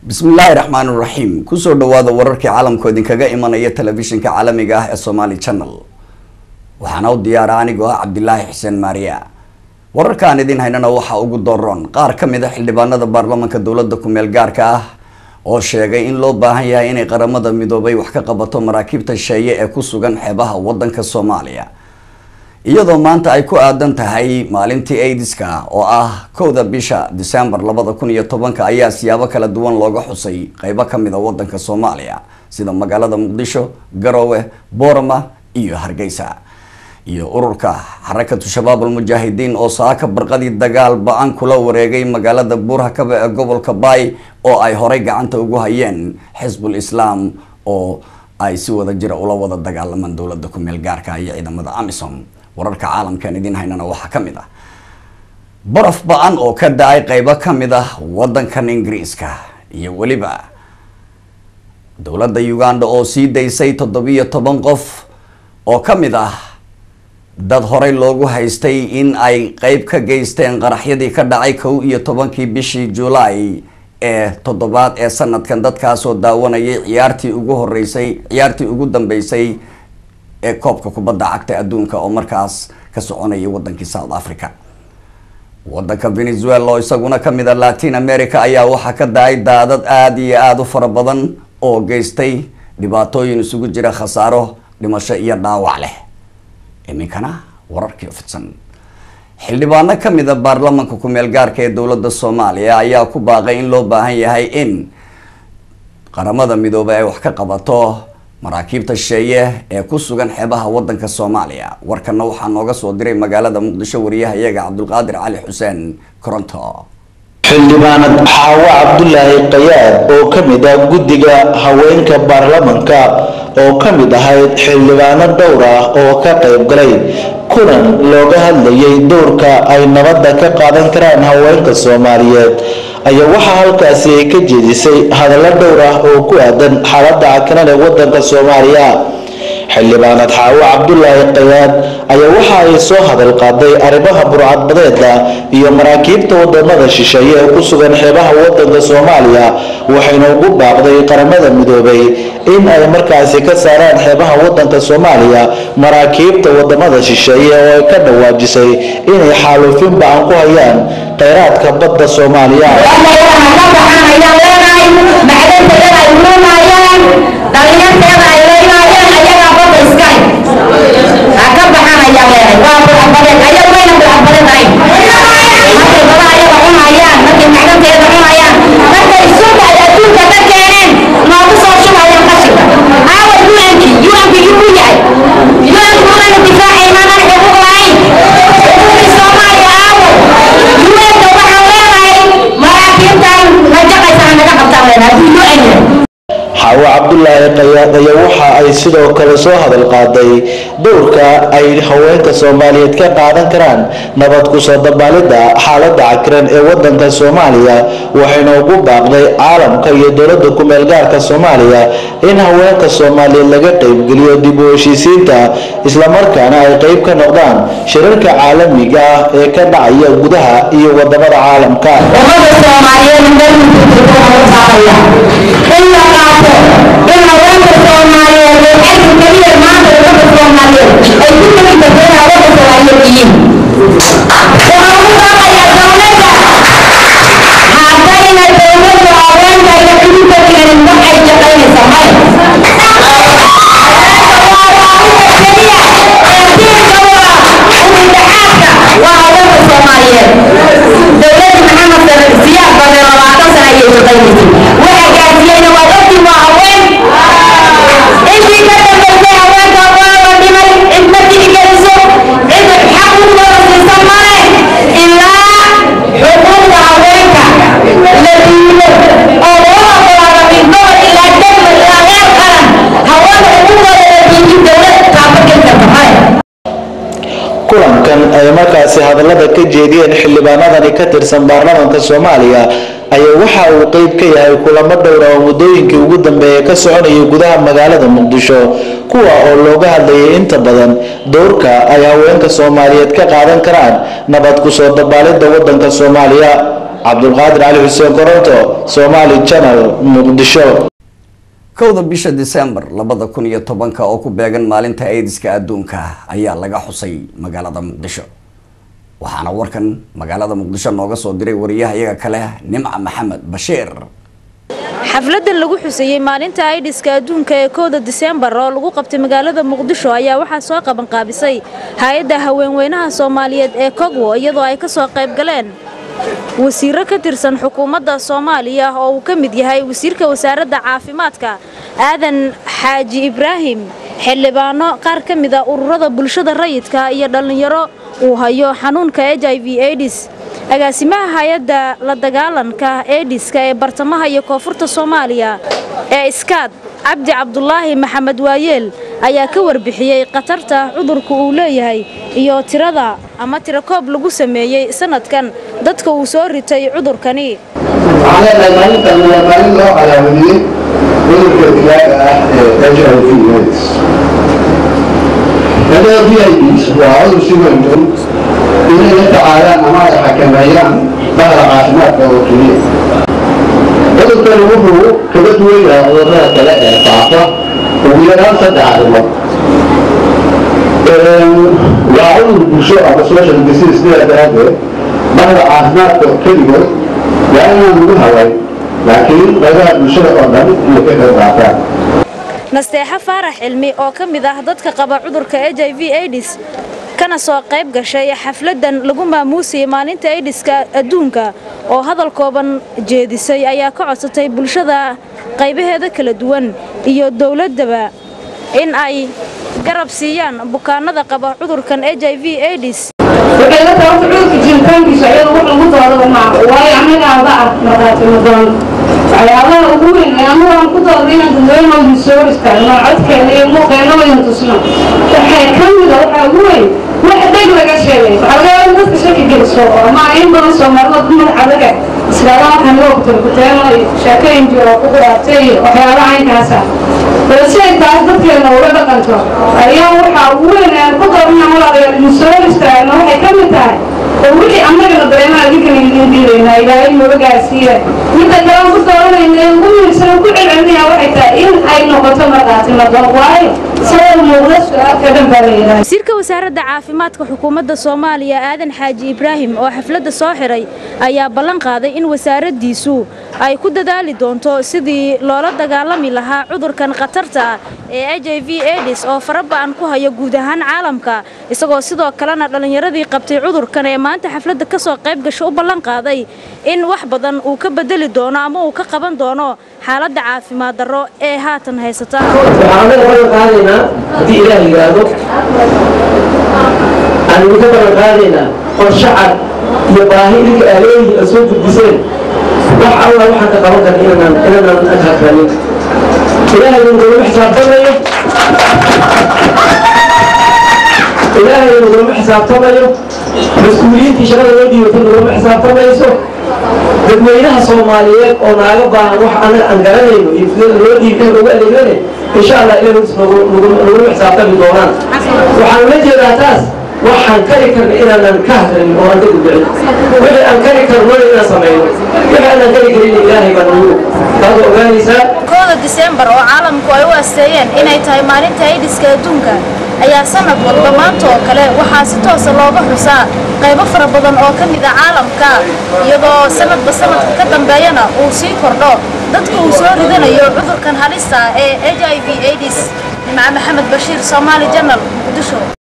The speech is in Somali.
bismillaahi raxmaan raxiim kusoo dhawaada wararkii caalamku idinkaga imanaya telefishinka caalamiga ah ee somaali channel waxaana u diyaara anigoo ah cabdilaahi xuseen maariya wararkaan idin haynana waxaa ugu dooron qaar ka mid a xildhibaanada baarlamanka dowladda ku-meel gaarka ah oo sheegay in loo baahan yahay inay qaramada midoobay wax ka qabato maraakiibta sheeye ee ku sugan xeebaha wadanka soomaaliya iyadoo maanta ay ku aadan tahay maalintii aidiska oo ah kowda bisha december labada kun iyo tobanka ayaa siyaabo kala duwan looga xusay qeybo kamid a wadanka soomaaliya sida magaalada muqdisho garowe boorama iyo hargeysa iyo ururka xarakatu shabaab almujaahidiin oo saaka barqadii dagaal ba-an kula wareegay magaalada buurhakabe ee gobolka baay oo ay horay gacanta ugu hayeen xisbul islaam oo ay si wada jira ula wada dagaalamaan dowlada ku-meel gaarka iyo ciidamada amisom wararka caalamkan idin haynana waxaa ka mid ah baraf ba-an oo ka da-ay qeybo ka mid ah wadankan ingiriiska iyo weliba dowladda uganda oo sii daysay toddobiyo toban qof oo ka mid ah dad horey loogu haystay in ay qeyb ka geysteen qaraxyadii ka dhacay kow iyo tobankii bishii julaay ee toddobaad ee sanadkan dadkaasoo daawanayay ciyaartii ugu horeysay ciyaartii ugu dambeysay ee koobka kubadda cagta adduunka oo markaas ka soconayay wadankii south africa wadanka venezuela oo isaguna kamid a latin america ayaa waxaa ka da-ay daadad aada iyo aada u fara badan oo geystay dhibaatooyin isugu jira khasaaro dhimasho iyo dhaawac leh iminkana wararkii fidsan xildhibaano kamid a baarlamanka ku-meel gaarka ee dowladda soomaaliya ayaa ku baaqay in loo baahan yahay in qaramada midoobay ay wax ka qabato maraakiibta sheeye ee ku sugan xeebaha wadanka soomaaliya warkana waxaa nooga soo diray magaalada muqdisho wariyahayaga cabdulqaadir cali xuseen koronto xildhibaanad xaawo cabdulaahi qayaad oo ka mid ah guddiga haweenka baarlamanka oo ka mid ahayd xildhibaano dhowr ah oo ka qayb galay kulan looga hadlayay dowrka ay nabadda ka qaadan karaan haweenka soomaaliyeed ayaa waxaa halkaasi ay ka jeedisay hadallo dhowr ah oo ku aadan xaaladda cakanan ee wadanka soomaaliya xildhibaanad xaawo cabdulaahi qayaad ayaa waxa ay soo hadal qaaday arrimaha burcadbadeeda iyo maraakiibta wadamada shisheeye ee ku sugan xeebaha wadanka soomaaliya waxayna ugu baaqday qaramada midoobay in ay markaasi ka saaraan xeebaha wadanka soomaaliya maraakiibta wadamada shisheeye oo ay ka dhawaajisay inay xaaluufin ba-an ku hayaan kheyraadka badda soomaaliya xaawo cabdulaahi qayaad ayaa waxa ay sidoo kale soo hadal qaaday dowrka ay haweenka soomaaliyeed ka qaadan karaan nabad kusoo dabaalidda xaaladda cakiran ee wadanka soomaaliya waxayna ugu baaqday caalamka iyo dowladda ku-meel gaarka soomaaliya in haweenka soomaaliyeed laga qeybgeliyo dib u heshiisiinta islamarkaana ay qeyb ka noqdaan shirarka caalamiga ah ee ka dhacaya gudaha iyo wadamada caalamka in haweenka soomaaliyeed ee xagga keliya maanta umada soomaaliyeed ay ku tegi karteen haweenka soomaaliyeed yihiin waxaan ugu baaqayaa dowladda haddayna dowladda haweenka ayna xididka keenin wax ay shaqaynaysa male waa haweenka soomaaliyeed dowladda maxamed siyaad bade labaatan sana ayay shaqaynaysay waxa gaarsiiyeyna waa ogtiin waa haween intii ka dambaysay haweenka waa la dhimay cid ma tixgeliso cid xaq u wada siisa male ilaa xuquuqda haweenka la diido oo loo ogolaado midnaba ilaa degma ilaa heer qaran haweenka xuquuqdooda la diidin dowlad taaba geli karta male kulankan ay markaasi hadallada ka jeediyeen xildhibaanadani ka tirsan baarlamaanka soomaaliya ayaa waxa uu qeyb ka yahay kulamo dhowra oo muddooyinkii ugu dambeeyay ka soconayay gudaha magaalada muqdisho kuwa oo looga hadlayay inta badan dowrka ay haweenka soomaaliyeed ka qaadan karaan nabad kusoo dabaalidda wadanka soomaaliya cabdulqaadir cali xuseen koronto somaali channel muqdisho kowda bisha disembar labada kun iyo tobanka oo ku beegan maalinta aidiska adduunka ayaa laga xusay magaalada muqdisho waxaana warkan magaalada muqdisho nooga soo diray wariyaha iyaga kale nimca maxamed bashiir xafladan lagu xusayey maalinta aidiska adduunka ee kooda diseembar oo lagu qabtay magaalada muqdisho ayaa waxaa soo qabanqaabisay hay-adda haweenweynaha soomaaliyeed ee kogwo iyadoo ay ka soo qayb galeen wasiiro ka tirsan xukuumadda soomaaliya oo uu ka mid yahay wasiirka wasaaradda caafimaadka aadan xaaji ibraahim xildhibaano qaar ka mid a ururada bulshada rayidka iyo dhallinyaro uu hayo xanuunka h i v aidis agaasimaha hay-adda la dagaalanka eediska ee bartamaha iyo koonfurta soomaaliya ee iskaad cabdi cabdulaahi maxamed waayeel ayaa ka warbixiyey khatarta cudurka uu leeyahay iyo tirada ama tirakoob lagu sameeyey sanadkan dadka uu soo ritay cudurkani waxaan leenahay maalintan waa maalin loo calaamadiyey cudurka dilaaga ah ee h i v aids h i v aids waa cudur si weyn dun inay la tacaalaan ama ay xakameeyaan bahda caafimaadka oo keliya cudurkani wuxuu kaga duwan yahay cudurrada kale ee faafa ugu yaraan saddex arrimood waa cudur bulsho ama social disease sidaa daraaddeed bahda caafimaadka keligood waa inaan lagu hawayn laakiin qaybaha bulshada oo dhan inay ka qayb qaataan nasteexo faarax cilmi oo ka mid ah dadka qaba cudurka h i v aidis kana soo qayb gashay xafladan lagu maamuusayay maalinta aidiska adduunka oo hadal kooban jeedisay ayaa ka codsatay bulshada qaybaheeda kala duwan iyo dowladdaba in ay garab siiyaan bukaanada qaba cudurkan h i v aidis waxay la tahay cudurka jiritaankiisa iyada wax lagu doodaba maaha waayo annagaaba ah markhaatimo doon waxyaabaha ugu weyn ee anagu aan ku dooday inaan dadweynoodii soo istaagno codkeena iyo muuqeena wayna tusno waxay ka mida waxaa ugu weyn wax dheg laga sheegay waxaa laga yaaba in dadka shaki geliso ama in badan soomaalidood ku madax adaga islaama waxaan loo kutarkuteeno iyo sheekooyin jiro ku quraabtay iyo waxyaabaha caynkaas ah balse ay taas dadkeena uga dhaqanto ayaa waxaa ugu weyn aan ku doodna walaalayaal idin soo istaagno waxay ka mid tahay oo wixii annagana dareemaha idinkana idin diidaynaa ilaahay nooga gaarsiiya midda kale aan ku dooranayna ee ugu muhiimsan ku celcelinaya waxay tahay in ay noqoto markhaatimo doon waayo sabab muuqda su-aalka dhan baa la yidhaha wasiirka wasaaradda caafimaadka xukuumadda soomaaliya aadan xaaji ibraahim oo xafladda soo xiray ayaa ballan qaaday in wasaaraddiisu ay ku dadaali doonto sidii loola dagaalami lahaa cudurkan khatarta ah ee h i v aidis oo faraba'an ku hayo guud ahaan caalamka isagoo sidoo kalena dhallinyaradii qabtay cudurkan ee maanta xafladda ka soo qayb gasho u ballan qaaday in wax badan uu ka bedeli doono ama uu ka qaban doono xaaladda caafimaad darro ee haatan haysata waxaan anaga ballan qaadaynaa haddii ilaah yidhaahdo aan idinka ballan qaadaynaa qorshe cad iyo baahi idinka aalooyihi aad soo gudbiseen wax alla waxaan ka qaban karna inanaan inanaan aghakranin ilaahay nagulama xisaabtamayo ilaahay nagulama xisaabtamayo mas-uuliyiintii shaqada loo dhiibatay nagulama xisaabtamayso dadweynaha soomaaliyeed oo naaga baahan wax anaga aan garanayno iyo sidada loo dhiibay loogu adeegnane insha allah ilaahus nagulama xisaabtami doonaan waxaan ula jeedaa taas waxaan kari karna inaanan ka hadlanin oo aan ka gudbicin wixii aan kari karnona inaan samayno wixii aanan kari karin ilaahay baa nagu taad ogaanaysaa kooda diseembar oo caalamku ay u asteeyeen inay tahay maalinta aidiska adduunka ayaa sanad walba maanta oo kale waxaa si toosa looga xusaa qaybo fara badan oo ka mid a caalamka iyadoo sanadba sanadka ka dambeeyana uu sii kordho dadka uu soo ridanayo cudurkan halista ah ee h i v aidis nimca maxamed bashiir soomaali janal muqdisho